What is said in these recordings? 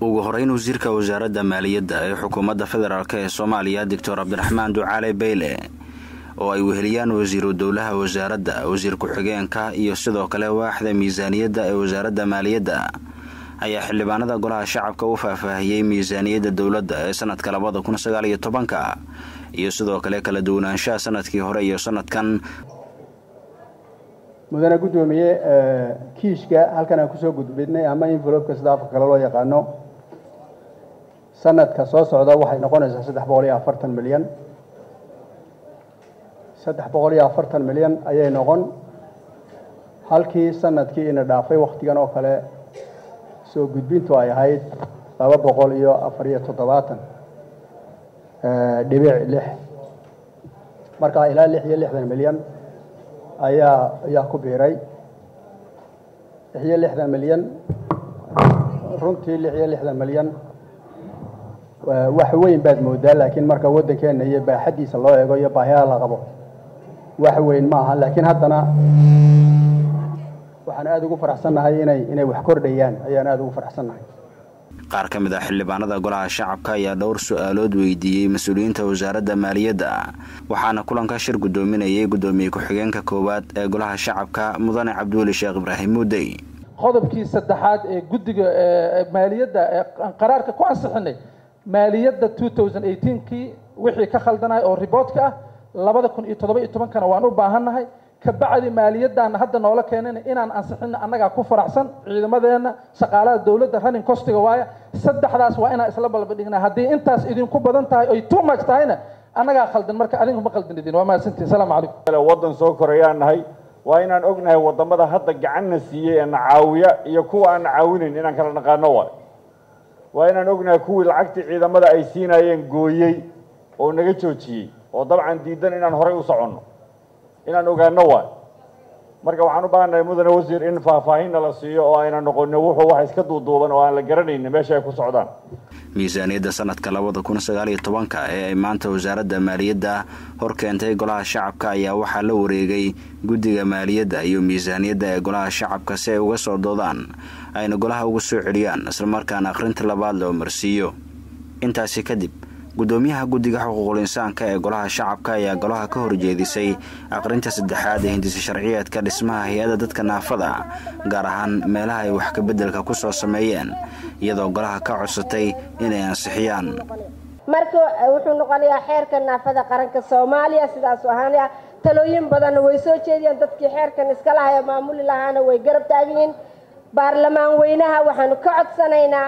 ugu horeyn wasiirka wasaaradda maaliyadda ee xukuumadda federaalk ee soomaaliya doctor cabdiraxmaan ducaale beyle oo ay weheliyaan wasiiru dowlaha wasaaradda wasiir ku-xigeenka iyo sidoo kale waaxda miisaaniyadda ee wasaaradda maaliyadda ayaa xildhibaanada golaha shacabka u faahfaahiyey miisaaniyadda dowladda ee sanadka labada kun sagaal iyo tobanka iyo sidoo kale kala duwanaanshaha sanadkii hore iyo sanadkan mudane guddoomiye kiishka halkan aan kusoo gudbidnay ama envelopeka sida afka kale loo yaqaano sanadka soo socda waxay noqonaysaa saddex boqol iyo afartan milyan saddex boqol iyo afartan milyan ayay noqon halkii sanadkii ina dhaafay wakhtigan oo kale soo gudbintu ay ahayd laba boqol iyo afar iyo toddobaatan dhibic lix markaa ilaa lix iyo lixdan milyan ayaa ayaa ku biiray lix iyo lixdan milyan runtii lix iyo lixdan milyan wax weyn baad moodaa laakiin marka waddankeena iyo baaxaddiisa loo eego iyo baahiyaha la qabo wax weyn ma aha laakiin haddana waxaan aada ugu faraxsannahay inay inay wax kordhayaan ayaan aada ugu faraxsannahay qaar ka mid ah xildhibaanada golaha shacabka ayaa dhowr su-aalood weydiiyey mas-uuliyiinta wasaaradda maaliyadda waxaana kulanka shir guddoominayay guddoomiye ku-xigeenka koowaad ee golaha shacabka mudane cabdiweli sheekh ibraahim muudey qodobkii saddexaad ee guddiga maaliyadda ee qaraarka ku ansixinay maaliyadda two thousand eighteenkii wixii ka khaldanay oo riboodka ah labada kun iyo toddoba iyo tobankana waan u baahannahay kabacdi maaliyaddaana hadda noola keenana inaan ansixino annagaa ku faraxsan ciidamadeenna shaqaalaha dowladda running costiga waaya saddexdaas waa inaan isla balbadhignaa haddii intaas idinku badan tahay oy too much tahayna annagaa khaldan marka adinku ma khaldan idin waa mahadsantiin salaamu calaykum waddan soo korayaan nahay waa inaan ognahay waddamada hadda gacanna siiyey ee na caawiya iyo kuwa aan na caawinayn inaan kala naqaano waay waa inaan ognahay kuwii lacagtii ciidamada ay siinayeen gooyey oo naga joojiyey oo dabcan diidan inaan horay u soconno inaan ogaano waay marka waxaan u baahannahay mudane wasiir in faahfaahinna la siiyo oo ayna noqonin wuxuu wax iska duuduuban oo aan la garanaynin meesha ay ku socdaan miisaaniyadda sanadka labada kun sagaal iyo tobanka ee ay maanta wasaaradda maaliyadda hor keentay golaha shacabka ayaa waxaa la wareegay guddiga maaliyadda iyo miisaaniyadda ee golaha shacabka si ay uga soo doodaan ayna golaha uga soo celiyaan islamarkaana akhrinta labaad loo marsiiyo intaasi kadib guddoomiyaha guddiga xuquuqul insaanka ee golaha shacabka ayaa golaha ka horjeedisay aqrinta saddexaad ee hindisa sharciyeedka dhismaha hay-adda dadka naafada gaar ahaan meelaha ay wax kabeddelka ku soo sameeyeen iyadoo golaha ka codsatay inay ansixiyaan marka wuxuu noqonayaa xeerka naafada qaranka soomaaliya sidaasu ahaanaya talooyin badanna way soo jeediyeen dadkii xeerkan iska lahaa ee maamuli lahaana way garab taagiyiin baarlamaan weynaha waxaanu ka codsanaynaa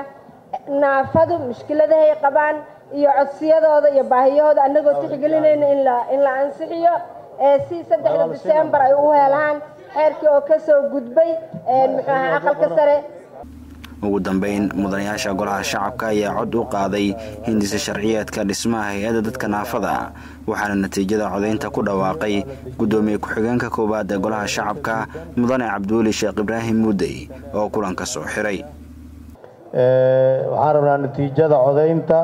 naafadu mushkiladahay qabaan iyo codsiyadooda iyo baahiyahooda annagoo tixgelinayna in la ansixiyo si saddexda disembar ay u helaan xeerkii oo kasoo gudbay muxuu ahaa aqalka sare ugu dambeyn mudanayaasha golaha shacabka ayaa cod u qaaday hindisa sharciyeedka dhismaha hay-adda dadka naafada waxaana natiijada codaynta ku dhawaaqay guddoomiye ku-xigeenka koowaad ee golaha shacabka mudane cabdiweli sheekh ibraahim muudey oo kulanka soo xiray waxaan rabnaa natiijada codaynta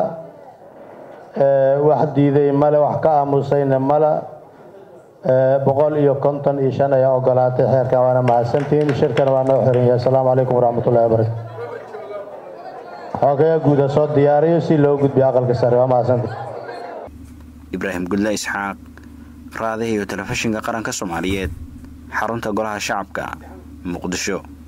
wax diiday male wax ka aamusayna male boqol iyo konton iyo shan ayaa ogolaatay xeerkan waana mahadsantihiin shirkana waa noo xiran yahay asalaamu calaykum waraxmatullahi wabarakatu xoogaga guuda soo diyaariyo si loo gudbiyo aqalka sare waa mahadsantihi ibraahim gudle isxaaq raadaha iyo telefishinka qaranka soomaaliyeed xarunta golaha shacabka muqdisho